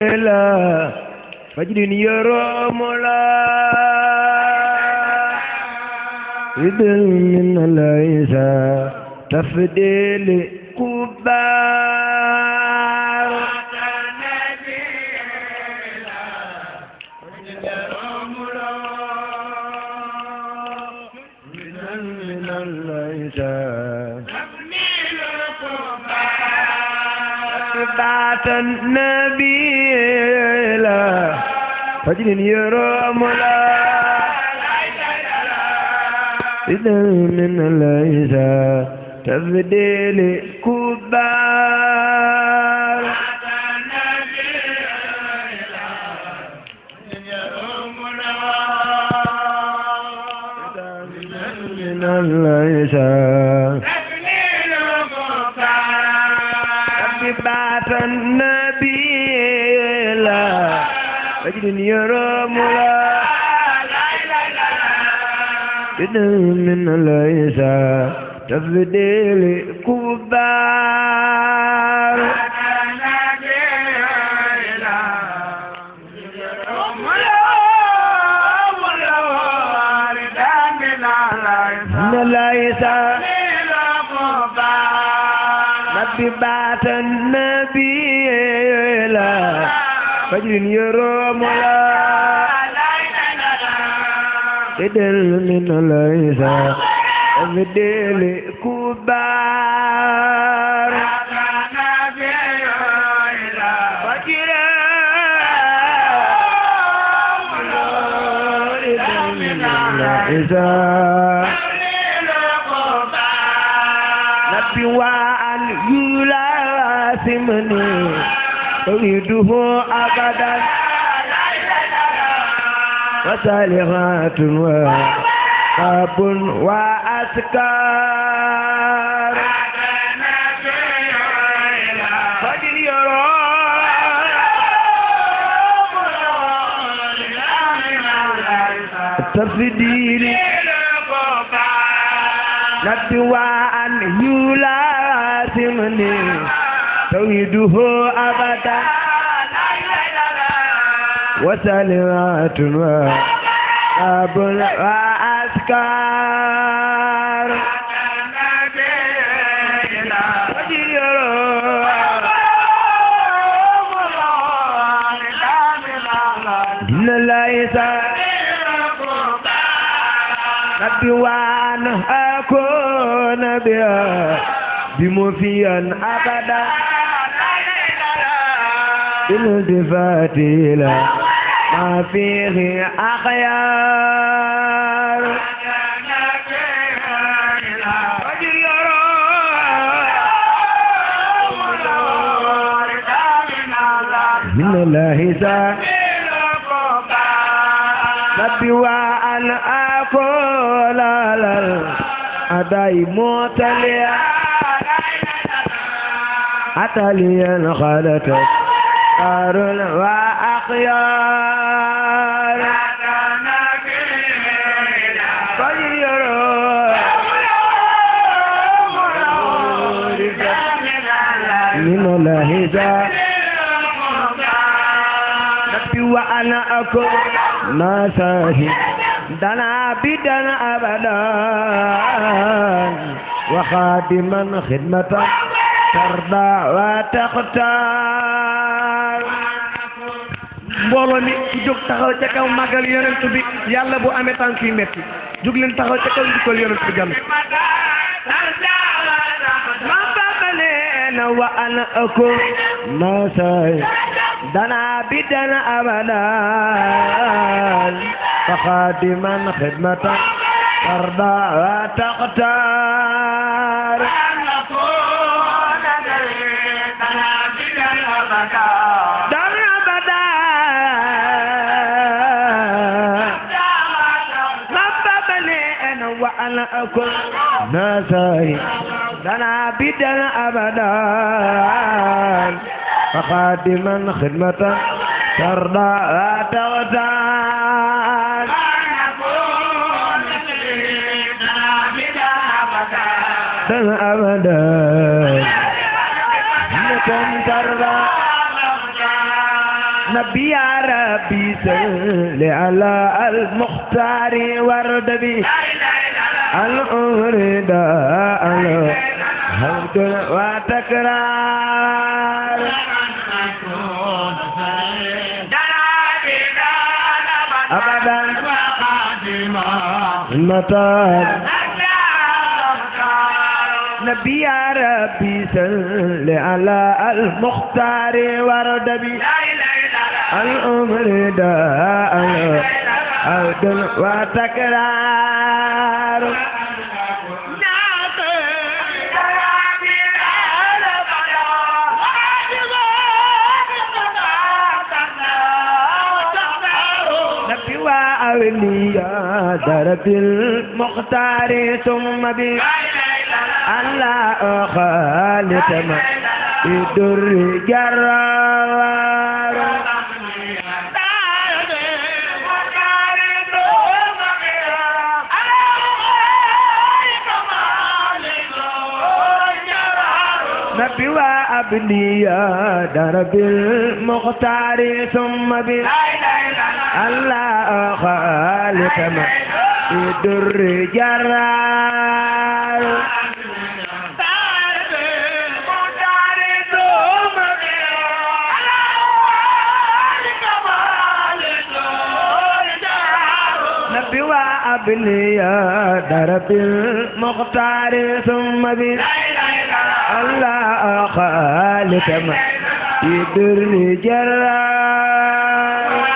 la fajrin yoromu la idil min laysa tafdili kubar من الليسان بعت النبي لا فجر يروم لا إذا من ليس تبديل كبار من ليس بعث النبي لا فجر يروم لا إذا من ليس تفديل كبار من ليس نبي بعث النبي لا فجر يروم لا إدل من ليس بدل كبار فجر إدل من ليس نبي وأن يلاسمني أريده أبدا وصالحات وقاب وأسكار فجر يرى التفديل نبي وأن يلازمني توحيده أبدا وسلمات وقاب وأذكار دين ليس نبي وأن أكون بها بمفيا أبدا بالالتفات إلى ما فيه أخيار فجر يرى من الله سا نبي وأن أقول الأداء موتليا أتليا خالتك أخيار وأخيار فجر من الله ذا نبي وأنا أكون ناسه دنا بدنا أبدا وخادما خدمة ترضى وتختار mbooloo mi ci jóg taxaw ca kaw màggal yonent bi yàlla bu amee tànk yu metti jóg leen taxaw ca kaw njukkal yonent bi gan ما بقلنا وأنا أكون ناسي دنا بدنا أبدا فخادما خدمة ترضى وتختار دنا أبدا ما بقلنا وأنا أكون ناسي دنا بدنا أبدا فخادما خدمة ترضى وتغتال دنا أبدا خدمة ترضى نبي يا ربي صل على المختار ورد بي الأمر دا الحمد وتكرار أبدا متى نبي يا ربي صل على المختار ورد بي الأمر دا الحمد وتكرار نبي وأولياء درب المختار ثم بي الله خالد ما يدر جرار نبي وأبنياء درب المختار ثم بي الله خالق ما يدر جرار نبي وأبنياء درب المختار ثم بي الله خالق ما يدر جرار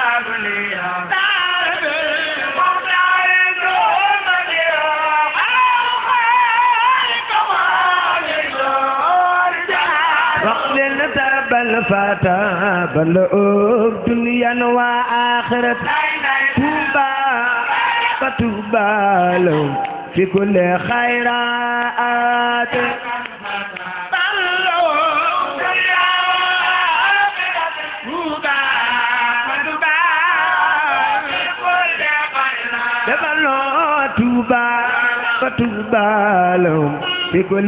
وقل ترب الفتى بلوغ دنيا وآخرة توبا فتوبا لهم في كل خيرات دبلو توبا فتوبا لهم في كل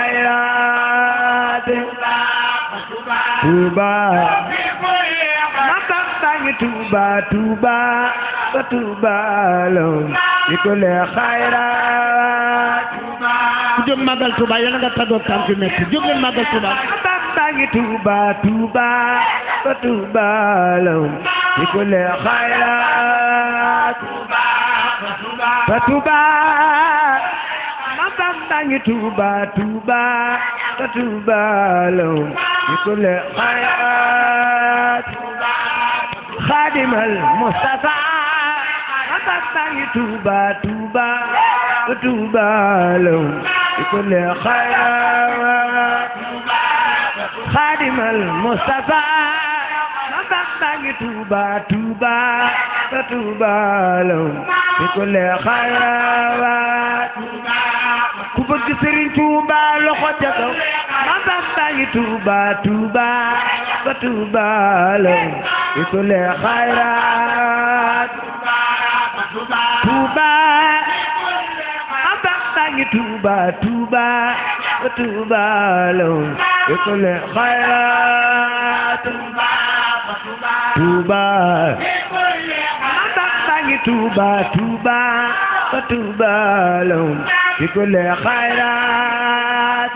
خيرات توبا ما بابا توبا توبا فتوبا لهم في كل خيرات ku jóg màggal Tuuba yàlla nga tàggoog tànk metti jóg leen màggal Tuuba bamba ngi tuuba tuuba ba tuuba lahum fi kulli xayraat ba tuuba ma bamba ngi tuuba tuuba ba tuuba lahum fi kulli xayraat xaadimal Mustafa ma bamba ngi tuuba tuuba ba tuuba lahum في كل خيرات خادم المصطفى ما بقى توبا توبا فتوبا لهم في كل خيرات ku bëgg Sëriñ Tuuba loxo ca kaw ma bamba ngi Tuuba Tuuba ba Tuuba lahum fi kulli xayraat Tuuba ma bamba ngi Tuuba Tuuba ba Tuuba lahum fi kulli xayraat Tuuba ma bamba ngi Tuuba Tuuba ba Tuuba lahum fi kulli xayraat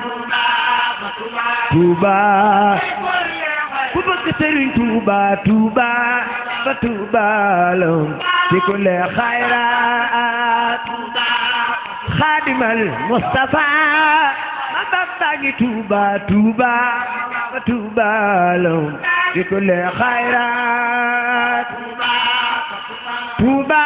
Tuuba ku bëgg Sëriñ Tuuba Tuuba ba Tuuba lahum fi kulli xayraat xaadimal Mustafa ma bamba ngi Tuuba Tuuba ba Tuuba lahum fi kulli xayraat Tuuba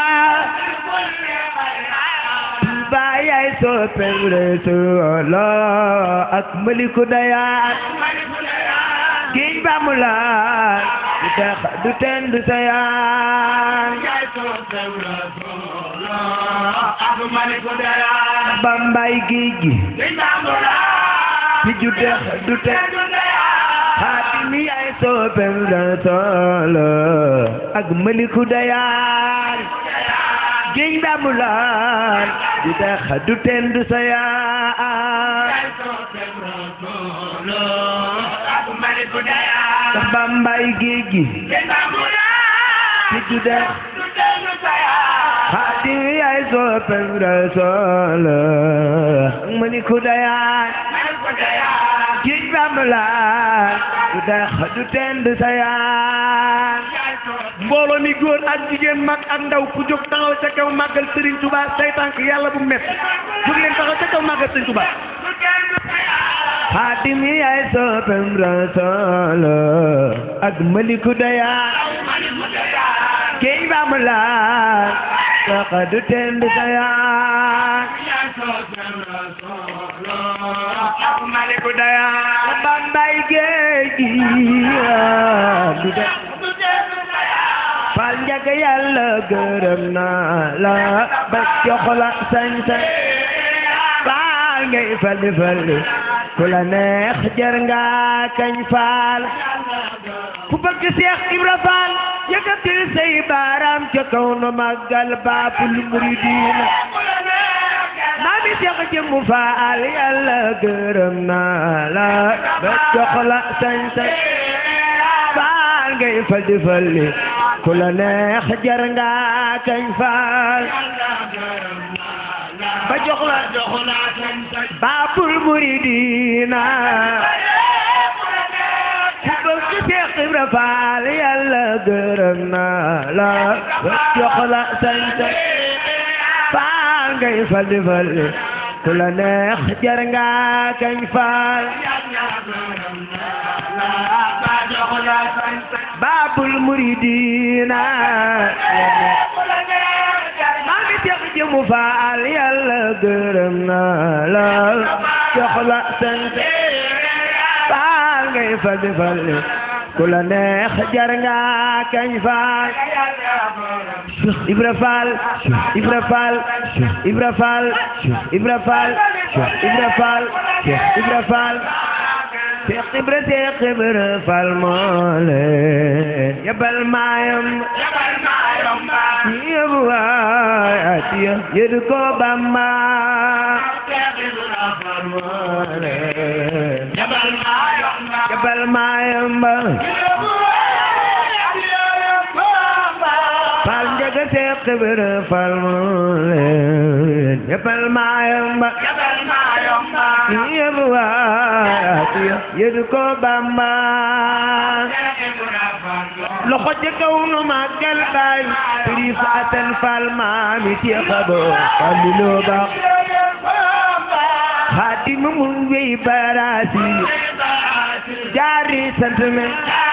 Tuuba yaay soppeem Rasulullah ak maliku dayaat géej ba mu laal du dex du teen du sayaan bambay géej gi ci ju dex du teen xaatimi yaay soppeem Rasulullah ak maliku dayaat géej ba mu laal du dex du teen du sayaan ndax bambay géej gi du dex xaadim yaay soppem rasool ma ni ku dayaay géej bambalaan du dex du teen du sayaan mbooloo mi góor ak jigéen mag ak ndaw ku jóg taxaw ca kaw màggal Serigne Touba say tànk yàlla bu métti jóg leen taxaw ca kaw màggal Serigne Touba xaadim yaay soppem rasool ak maliku dayaay géej bambalaan dex du teen du sayaan maliku dayaa bambay géej gi du dex fal njëkk yàlla gërëm naa la ba jox la sañ-sañ faal ngay falli falli ku la neex jar nga kañ faal ku bëgg Seex Ibra Faal yëkkatil say baaraam ca kaw nu màggal baabul muridiina maami Seex jëmmu faal yàlla gërëm naa la ba jox la sañ-sañ faal ngay falli falli ku la neex jar nga kañ faal ba jox la baabul muridina ku bëgg Seex Ibra Faal yàlla gërëm na la ba jox la sañ-sañ faal ngay falli falli ku la neex jar nga kañ faal baabul muridina maa ngi tex jëmu faal yàlla gërëm na la jox la sant faal ngay falli falli ku la neex jar nga kañ faal Cheikh Ibra Faal Cheikh Ibra Faal Cheikh Ibra Faal Cheikh Ibra Faal Cheikh Ibra Faal Cheikh Ibra Faal Cheikh Ibra Cheikh Ibra Faal moo leen yabal maayam yóbbu waay atiya yëdu ko Bamba moo leen yabal maayam ba Faal njaga Cheikh Ibra Faal moo leen yabal maayam ba yóbbu waay atiya yëdu ko Bamba loxo ca kaw nu màggal baay Sëriñ Asan Faal maami Seex Abo Falilu Ba Xaadim mu wéy baraasi jaari sant men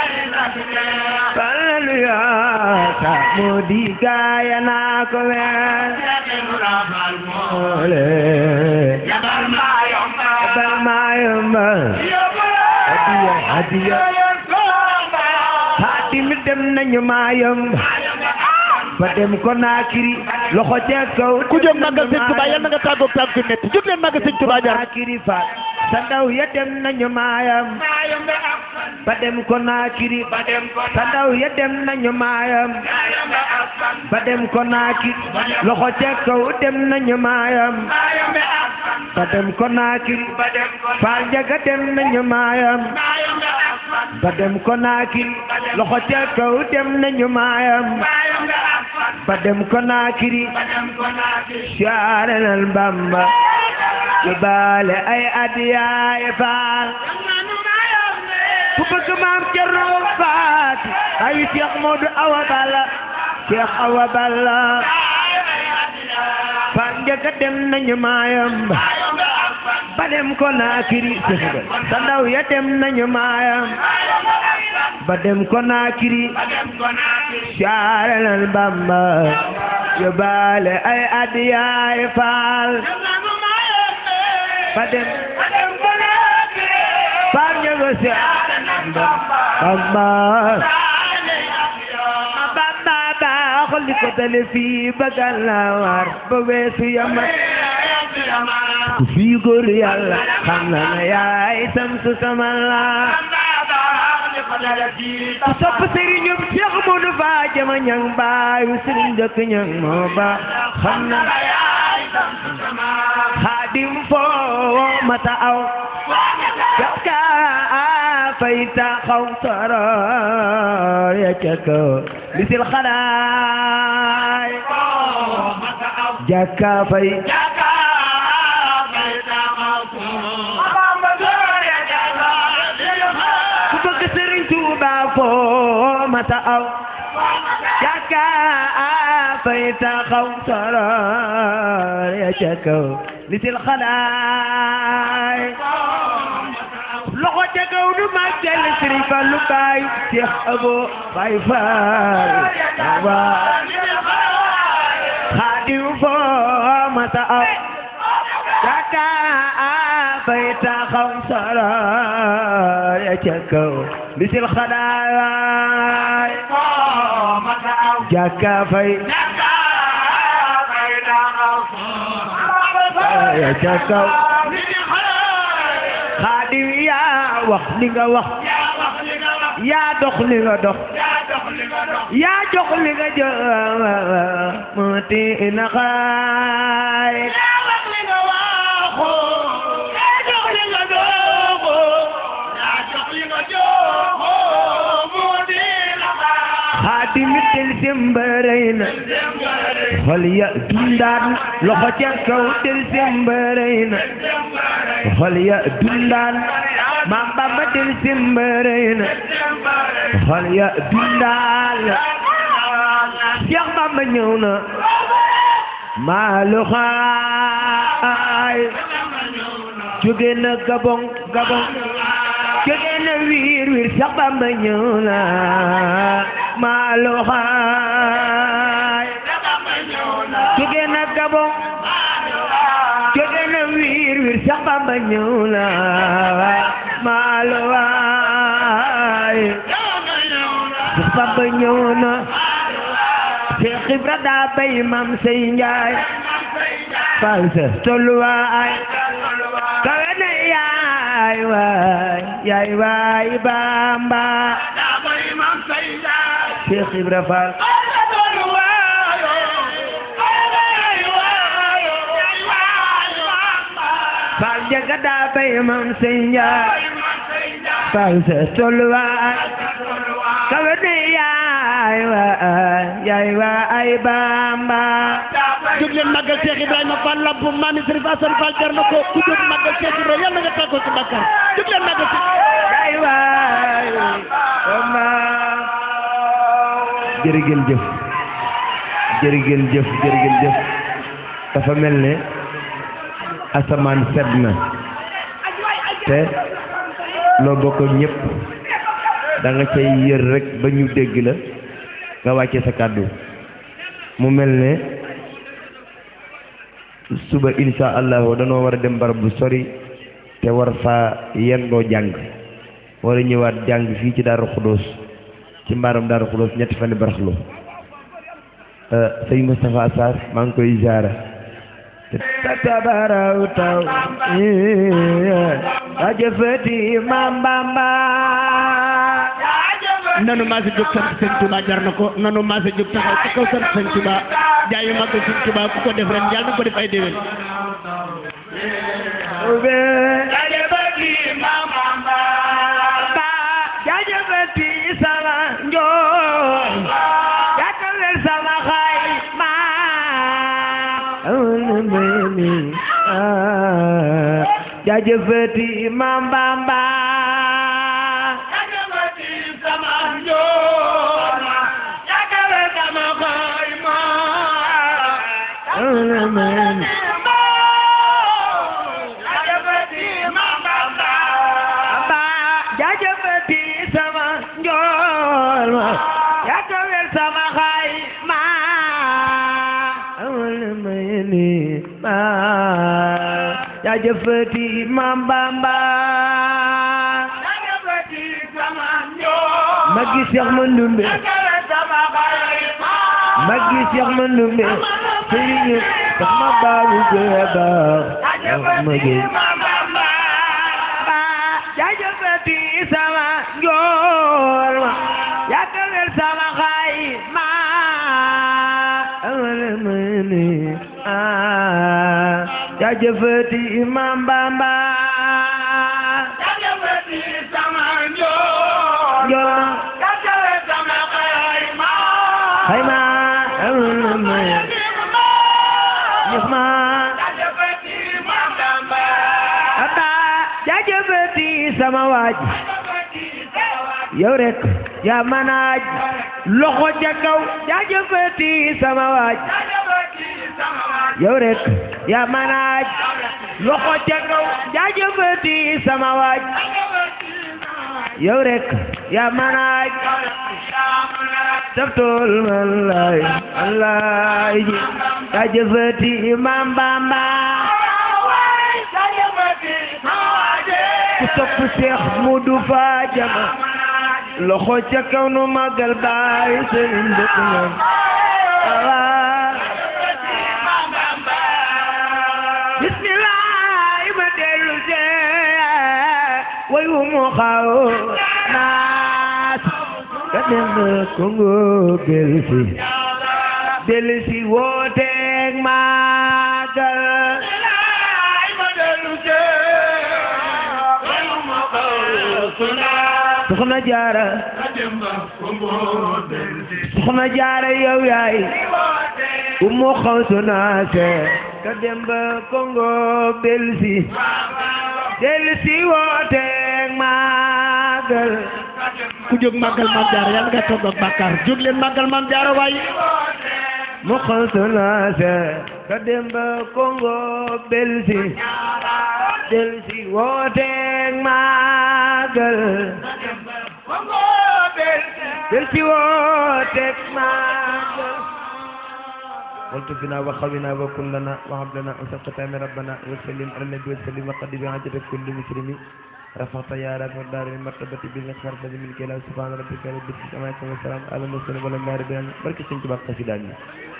Falilu yaata moo di gaaya naa ko weer ole yabal maayomba hadiya hadiya Xaadim dem nañu maayom ba dem ko naakiri loxo ca kaw ku jóg màggal sëñ Touba yal na nga tàggoog tàgg yu métti jóg leen màggal sëñ Touba jar naakiri faat sa ndaw ya dem nañu maayam ba dem ko naakiri sa ndaw ya dem nañu maayam ba dem ko naakiri loxo ca kaw dem nañu maayam ba dem ko naakiri faal njaga dem nañu maayam ba dem ko naakiri loxo ca kaw dem nañu maayam ba dem ko naakiri siyaare nal Bamba yu baale ay adiyaay faal ku bëgg maam Cerno Faati ay Cheikh Modou Awa Balla Cheikh Awa Balla faal njëkk dem nañu maayam ba dem ko naakiri sa ndaw ya dem nañu maayam ba dem ko naakiri siyaare nal Bamba yu baale ay adiyaay faal ba dem faal ñëgo siyaare nal Bamba Bamba baaxul li ko dale fii ba Gànnaar ba weesu Yaman ku fii góor yàlla xam na ne yaay samsu sama la ku sopp sëriñu Cheikh Modou Fa jama ñang baayu sëriñ dëkk ñang moo ba xam na xaadim foo mata aw ka fay taxaw soro ya ca kaw lisil xalaay jàkka fay ku bëgg Sëriñ Tuuba foo mata aw jàkka fay taxaw soror ya ca kaw lisil xalaay loxo ca kaw du màggal Sëriñ Fallu baay Seex Abo Baay Faal waa xaadim foo mata aw jàkka fay taxaw soror ya ca kaw lisil xalaay jàkka fay ya ca kaw xaadim yaa wax li nga wax yaa dox li nga dox yaa jox li nga jox mu ti na xaay xaadim tel sembarey na xol ya dundaan loxo ca kaw tel sembarey na xol ya dundaan maam Bamba tel sembarey na xol ya dundaan Seex Bamba ñëw na maalu xaay jóge na Gabon Gabon jóge na wiir wiir Seex Bamba ñëw na maalu xaay jóge na Gabon jóge na wiir wiir Seex Bamba ñëw na maalu xaay Seex Bamba ñëw na Seex Ibra daa bay Maam Sey Njaay fal sa tolluwaay kawe na yaay waay yaay waay Bamba Seex Ibra Faal Faal jaga daa bay Maam Sey Njaay fal sa tolluwaay kawe na yaay waay yaay waay Bamba jóg leen màggal Cheikh Ibrahima Fall lamp maami Sëriñ Asan Fall jar na ko ku jóg màggal Cheikh Ibrahima yàlla nga tàggoo ci bàkkaar jóg leen màggal Cheikh yaay waay Bamba jërëgeen jëf jërëgeen jëf jërëgeen jëf dafa mel ne asamaan sedd na te loo bokk ñëpp da nga cay yër rek ba ñu dégg la nga wàcce sa kàddu mu mel ne suba insha allahu danoo war a dem barab bu sori te war faa yendoo jàng war a ñëwaat jàng fii ci Daaru Xudóos ci mbaaram Daaru Xudóos ñetti fan baraxlu sëñ Moustapha Sarr maa ngi koy ziara te tabaraw taw ajëfati Maam Bamba nanu maa si jóg sant sëñ Touba jar na ko nanu maa si jóg taxaw ci kaw sant sëñ Touba jaayu màggal sëñ Touba ku ko def ren yàlla na ko def ay déwén ube ajëfati Maam Bamba jajëfati sama njool jàkkalel sama xay ma meni jajëfati Maam Bamba meni Bamba jajëfati sama njool ma jàkkalel sama xay ma meni ma jajëfati Maam Bamba Maggi Seex Mandumbe Maggi Seex Mandumbe sëriñu tax ma baabu gëya baax ma gëy ba jaajëfati sama njool ma yàggalel sama xay ma amale ma ni ah jaajëfati Maam Bamba njool ma sama waaj yow rek yaa manaaj loxo ca kaw jaajëfati sama waaj yow rek yaa manaaj loxo ca kaw jaajëfati sama waaj yow rek yaa manaaj taftul malay malay jaajëfati Maam Bamba ku sopp Seex Mudu Faajama loxo ca kaw nu magal baay sëriñ dëkk moom bismillah ma dellu see way wu mu xaw naas ka dem Kongo delsi delsi wooteeg magal soxna jaara soxna jaara yow yaay umu xawsu naase ka dem ba Kongo belsi delsi wooteeg magal ku jóg màggal maam jaara yàlla nga toog ak bàkkaar jóg leen màggal maam jaara waay mu xawsu naase ka dem ba Kongo belsi delsi wooteeg magal delsi wooteeg magal والتفنا وخونا وكن لنا وهب لنا أن تقتام ربنا وسلم على النبي وسلم وقد بعجة كل مسلم رفعت يا رب الدار المرتبة بالنصر الذي من كلا سبحان ربك رب العزة عما يصفون وسلام على المرسلين والحمد لله رب العالمين بركة سنتي بقى